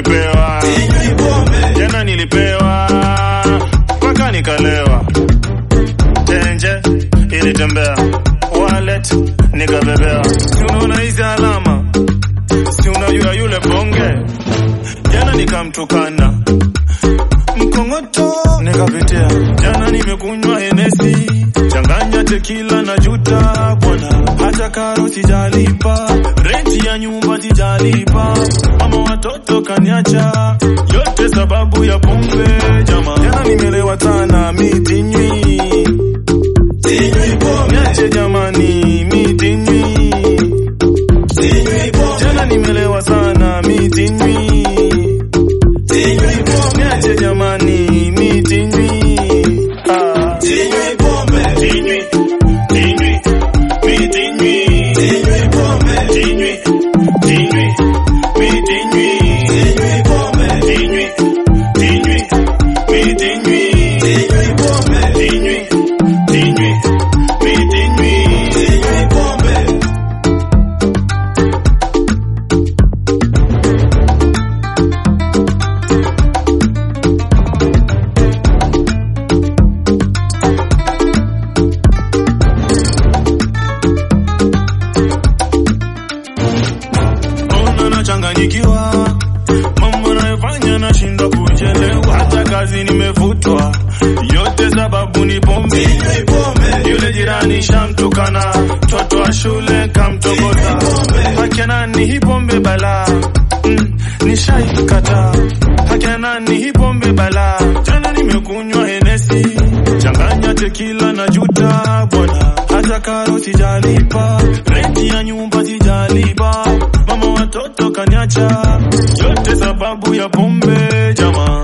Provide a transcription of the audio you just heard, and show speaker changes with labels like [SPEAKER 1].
[SPEAKER 1] ukipewa jana nilipewa mpaka nikalewa tenje ilitembea wallet nikabebea si unaona hizi alama si unajua yule bonge jana nikamtukana mkongoto nikapitia jana nimekunywa henesi changanya tekila na juta bwana hata karo sijalipa renti ya nyumba sijalipa mama watoto kaniacha yote sababu ya pombe jama jana nimelewa sana mitinywi niache jamani mitinywi jana nimelewa sana mitinywi niache jamani mitinywi ah. Tinywi, tinywi, mi tinywi. Tinywi, tinywi, mi tinywi. Tinywi, tinywi, mi tinywi. Tinywi, tinywi, mi tinywi. Ona nachanganyikiwa, mambo nayofanya nashindwa kuchelewa, hata kazi nimefutwa, yote sababu ni pombe. Yule jirani shamtukana, mtoto wa shule kamtokota, haki ya nani hii pombe balaa mm, nishaikata haki ya nani hii pombe balaa. Jana nimekunywa henesi, changanya tekila na juta bwana, hata karo sijalipa, renti ya nyumba sijalipa, mama watoto kaniacha, yote sababu ya pombe jamaa.